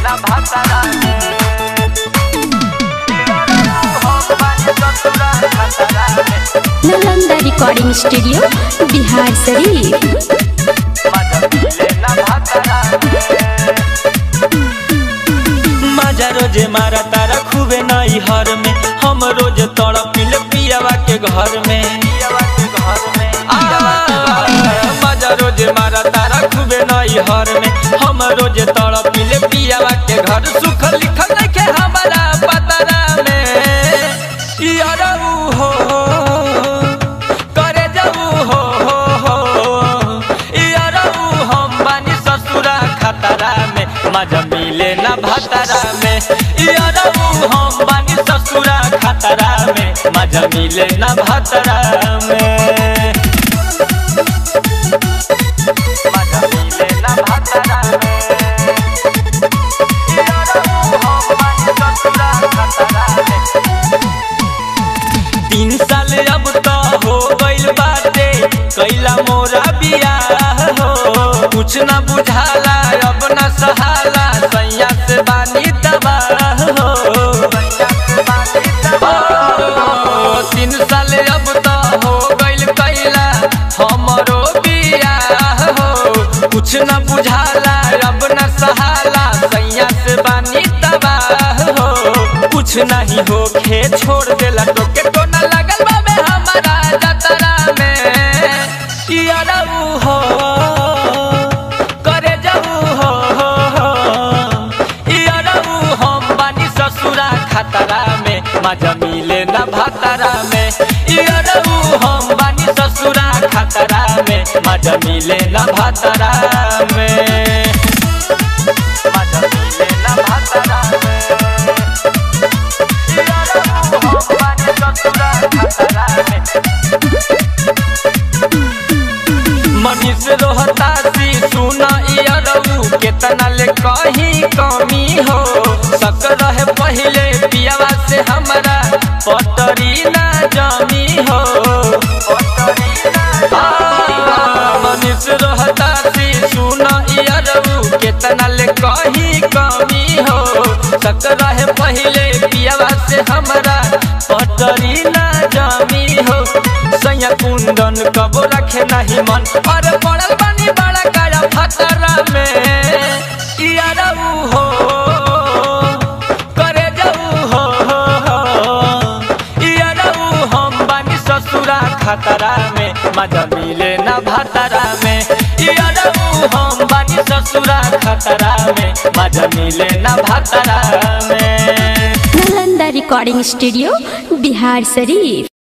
ना भातारा में हम बानी ससुरा खतरा में नालंदा रिकॉर्डिंग स्टूडियो बिहार शरीफ मजा मिले ना भातारा में मजा रोजे मारा तारा खूबे नई हर में हम रोज तड़पिल पियावा के घर में पियवा के घर में आ, मजा रोज मारा तारा खूबे नई हर में हम रोज तड़पिल पियावा के घर सुख लिखल नइखे हमारा पतरा में यारऊ हो करे जाऊ हो हो हो यारऊ हम बानी ससुरा खतरा में मजा मिले ना भतरा में यारऊ हम बानी ससुरा खतरा में मजा मिले ना भतरा में मजा मिले ना भातारा में यारो हम बानी ससुरा खतरा में तीन साल अब तो हो गइल बाटे कैला मोरा बियाह हो कुछ न बुझाला अब न सहाला सैया से बानी तबाह हो ओ, तीन साल अब तो हो गइल कैला हमरो बियाह हो कुछ न बुझाला अब न सहाला सैया से बानी तबाह हो कुछ नहीं हो खे छोड़ देला टोके तो न लगल बाबे हमारा जतरा में यारऊ हो करे जाऊ हो हो हो यारऊ हम बानी ससुरा खतरा में मजा मिले ना भतरा में यारऊ हम बानी ससुरा खतरा में मजा मिले ना भतरा में मजा मिले ना भातारा में यारो हम बानी ससुरा खतरा में मनीष रोहता सी सुना इयरऊ केतना ले कहीं कमी हो सक रहे पहले पियावा से हमरा पटरी ना जमी हो आ, मनीष रोहता सी सुना इयरऊ केतना ले कहीं कमी हो सक रहे पहले पियावा से हमरा पटरी ना जमी हो सैया कुंदन कबो रखे नहीं मन और पड़ल बनी बड़ा काया फतरा में यारऊ हो करे जाऊ हो हो हो यारऊ हम बानी ससुरा खतरा में मजा मिले ना भतरा में यारऊ हम बानी ससुरा खतरा में मजा मिले ना भतरा में नालंदा रिकॉर्डिंग स्टूडियो बिहार शरीफ